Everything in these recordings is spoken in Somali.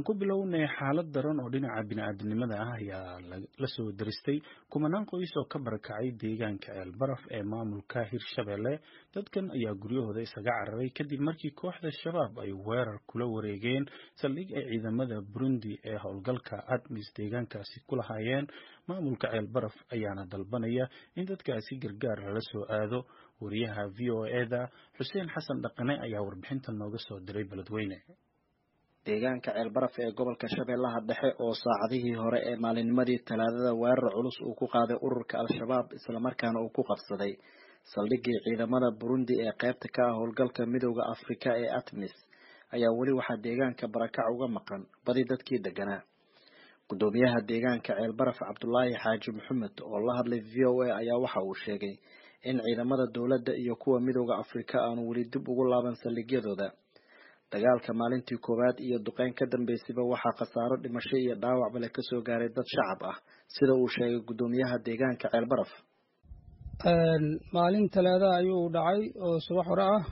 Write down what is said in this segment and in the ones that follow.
ku bilownay xaalad daran oo dhinaca bini'aadanimada ah ayaa la soo daristay kumanaan qoys oo ka barakacay deegaanka ceelbaraf ee maamulka hirshabelle dadkan ayaa guryahooda isaga cararay kadib markii kooxda shabaab ay weerar kula wareegeen saldhig ay ciidamada burundi ee howlgalka admis deegaankaasi ku lahaayeen maamulka ceelbaraf ayaana dalbanaya in dadkaasi gargaar lala soo aado wariyaha v o eda xuseen xasan dhaqane ayaa warbixintan nooga soo diray beledweyne deegaanka ceelbaraf ee gobolka shabeellaha dhexe oo saacadihii hore ee maalinnimadii talaadada weerar culus uu ku qaaday ururka al-shabaab islamarkaana uu ku qabsaday saldhiggii ciidamada burundi ee qaybta ka ah howlgalka midooda afrika ee atmis ayaa weli waxaa deegaanka barakac uga maqan badi dadkii deganaa guddoomiyaha deegaanka ceelbaraf cabdulaahi xaaji maxamed oo la hadlay v o a ayaa waxa uu sheegay in ciidamada dowladda iyo kuwa midooda afrika aanu weli dib ugu laaban saldhigyadooda dagaalka maalintii koowaad iyo duqeyn ka dambeysayba waxaa khasaaro dhimasho iyo dhaawacba le kasoo gaaray dad shacab ah sida uu sheegay guddoomiyaha deegaanka ceelbaraf maalin talaada ayuu dhacay oo subax hore ah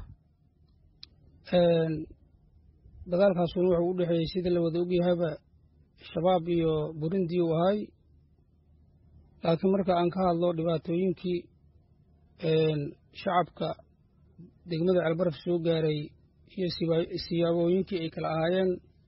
dagaalkaasuna wuxuu u dhexeeyey sida la wada ogyahayba shabaab iyo burundi uu ahay laakiin marka aan ka hadlo dhibaatooyinkii shacabka degmada ceelbaraf soo gaaray iyo siyaabooyinkii ay kala ahaayeen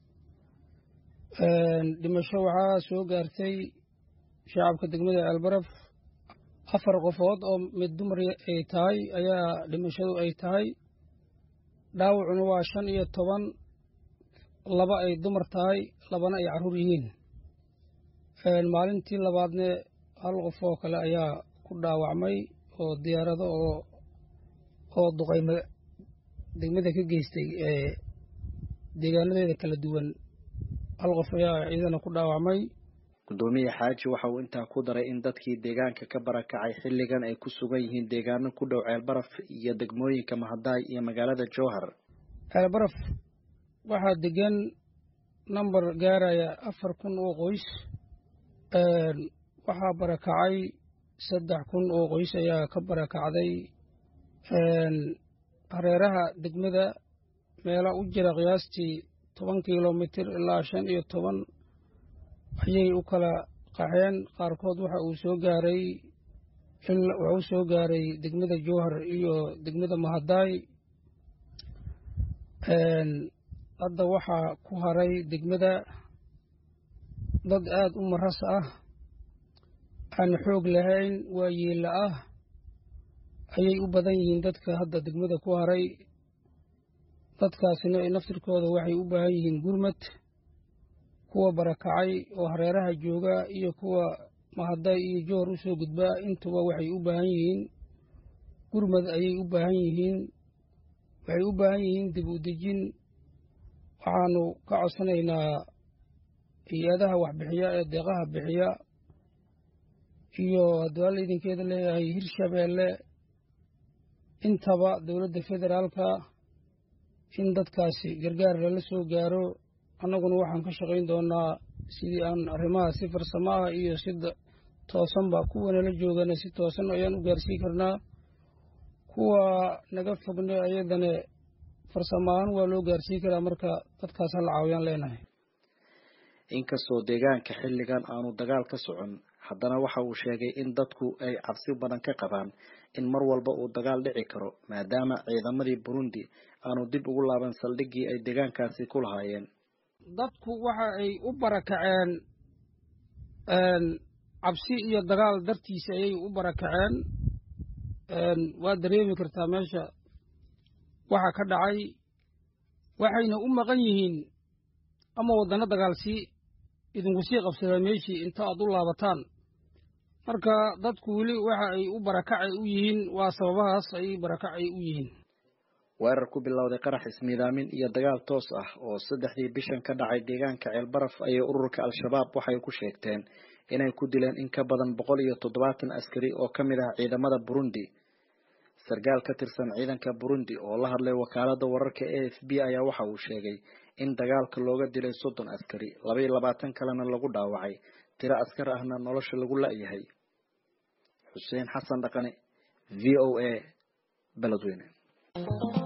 dhimasho waxaa soo gaartay shacabka degmada ceelbaraf afar qofood oo mid dumar ay tahay ayaa dhimashadu ay tahay dhaawacuna waa shan iyo toban laba ay dumar tahay labana ay carruur yihiin maalintii labaadne hal qof oo kale ayaa ku dhaawacmay oo diyaarado oo oo duqayma degmada ka geystay ee deegaanadeeda kala duwan hal qof ayaa ciidana ku dhaawacmay guddoomiye xaaji waxa uu intaa ku daray in dadkii deegaanka ka barakacay xilligan ay ku sugan yihiin deegaano ku dhow ceelbaraf iyo degmooyinka mahadaay iyo magaalada jowhar ceelbaraf waxaa degan namber gaaraya afar kun oo qoys waxaa barakacay saddex kun oo qoys ayaa ka barakacday hareeraha degmada meela u jira qiyaastii toban kilomitir ilaa shan iyo toban ayay u kala qaxeen qaarkood waxa uu soo gaaray wuxuu soo gaaray degmada jowhar iyo degmada mahadaay hadda waxaa ku haray degmada dad aada u maras ah aan xoog lahayn waa yeella ah ayay u badan yihiin dadka hadda degmada ku haray dadkaasina ay naftirkooda waxay u baahan yihiin gurmad kuwa barakacay oo hareeraha jooga iyo kuwa mahaday iyo joor u soo gudbaa intuba waxay u baahan yihiin gurmad ayay u baahan yihiin waxay u baahan yihiin dib u dejin waxaanu ka codsanaynaa hay-adaha waxbixiya ee deeqaha bixiya iyo hadduu idinkeeda leeyahay hirshabeelle intaba dowladda federaalka in dadkaasi gargaar lala soo gaaro annaguna waxaan ka shaqayn doonaa sidii aan arrimaha si farsamo ah iyo si toosanba kuwa nala joogana si toosan ayaan u gaarsiin karnaa kuwa naga fogne ayadane farsamo ahaan waa loo gaarsiin karaa marka dadkaas hala caawiyaan leenahay inkastoo deegaanka xilligan aanu dagaal ka socon haddana waxa uu sheegay in dadku ay cabsi badan ka qabaan in mar walba uu dagaal dhici karo maadaama ciidamadii burundi aanu dib ugu laaban saldhiggii ay deegaankaasi ku lahaayeen dadku waxa ay u barakaceen cabsi iyo dagaal dartiisa ayay u barakaceen waa dareemi kartaa meesha waxa ka dhacay waxayna u maqan yihiin ama waddano dagaalsii idinku sii qabsadaan meeshii inta aad u laabataan marka dadku weli waxa ay u barakacay u yihiin waa sababahaas ayay barakacay u yihiin weerar ku bilowday qarax ismiidaamin iyo dagaal toos ah oo saddexdii bishan ka dhacay deegaanka ceelbaraf ayay ururka al-shabaab waxay ku sheegteen inay ku dileen in ka badan boqol iyo toddobaatan askari oo ka mid ah ciidamada burundi sarkaal ka tirsan ciidanka burundi oo la hadlay wakaalada wararka a f b ayaa waxa uu sheegay in dagaalka looga dilay soddon askari laba iyo labaatan kalena lagu dhaawacay tiro askar ahna nolosha lagu la-yahay xuseen xasan dhaqane v o a beledweyne